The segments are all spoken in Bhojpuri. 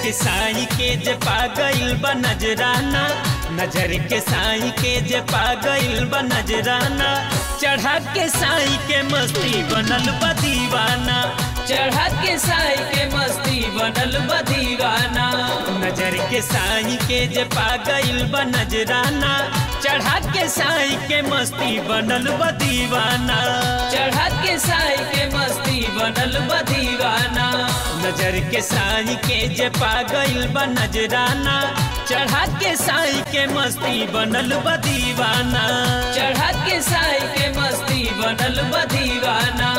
के साई के जे पागल बा नजराना नजर के साई के जे पागल बा नजराना चढ़ा के साई के मस्ती बनल बा दीवाना चढ़ा के साई के मस्ती बनल बा दीवाना नजर के साई के जे पागल बा नजराना चढ़ा के साई के मस्ती बनल बा दीवाना चढ़ा के साई के मस्ती बनल बा दीवाना नजर के साई के जे पागल बा नजराना चढ़ा के साई के मस्ती बनल बा दीवाना चढ़ा के साई के मस्ती बनल बा दीवाना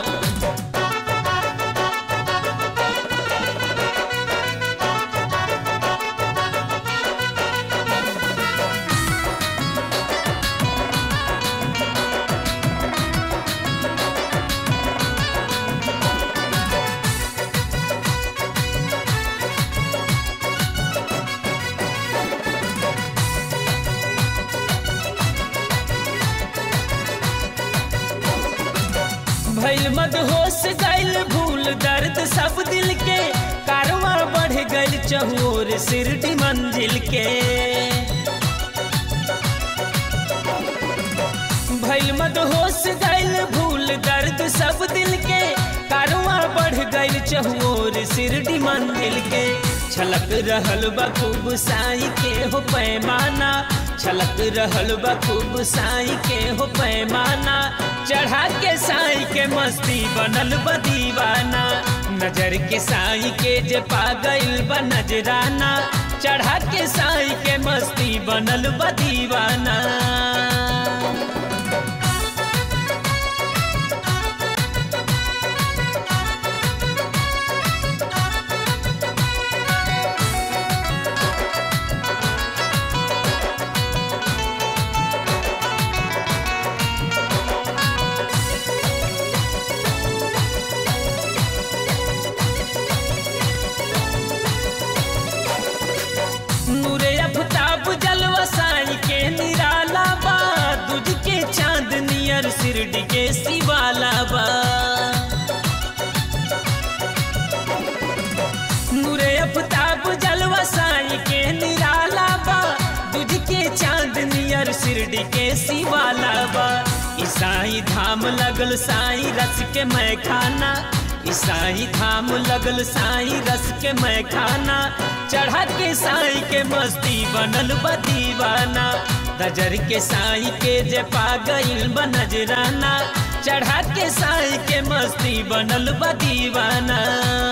भैल मद होश गैल भूल दर्द सब दिल के कारवा बढ़ गैल चहोर सिरडी मंजिल के भैल मद होश गैल भूल दर्द सब दिल के कारवा बढ़ गैल चहोर सिरडी मंजिल के छलक रहल बा खूब साई के हो पैमाना छलक रहल बा खूब साई के हो पैमाना चढ़ा के साई के मस्ती बनल बा दीवाना नजर के साई के जे पागल बा नजराना चढ़ा के साई के मस्ती बनल बा दीवाना नूरे अफताब जलवा साई के निराला बा दूज के चांद नियर सिरडी के शिवाला बा नूरे अफताब जलवा साई के निराला बा दूज के चांद नियर सिरडी के शिवाला बा ईसाई धाम लगल साई रस के मैं खाना ईसाई धाम लगल साई रस के मैं खाना चढ़ा के साई के मस्ती बनल बा दीवाना नजर के साई के जे पागल बा नजराना चढ़ा के साई के मस्ती बनल बा दीवाना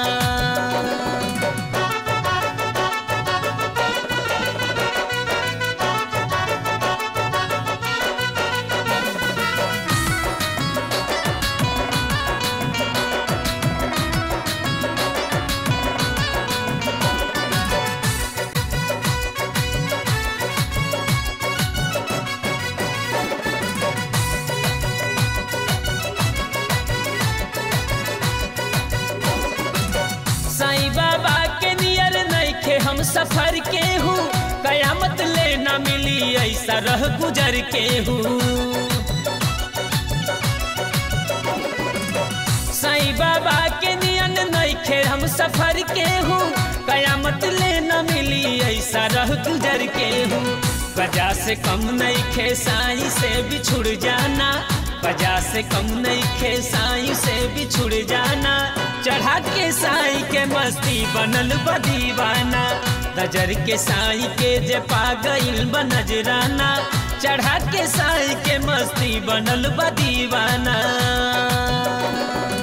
साईं बाबा के नियर नइखे हम सफर के हूँ कयामत ले न मिली ऐसा रह गुजर के हूँ साईं बाबा के नियन नइखे हम सफर के हूँ कयामत ले न मिली ऐसा रह गुजर के हूँ वजह से कम नइखे साईं से बिछुड़ जाना वजह से कम नइखे साईं से बिछुड़ जाना चढ़ा के साई के मस्ती बनल बा दीवाना नजर के साई के जे पागल बा नजराना चढ़ा के साई के मस्ती बनल बा दीवाना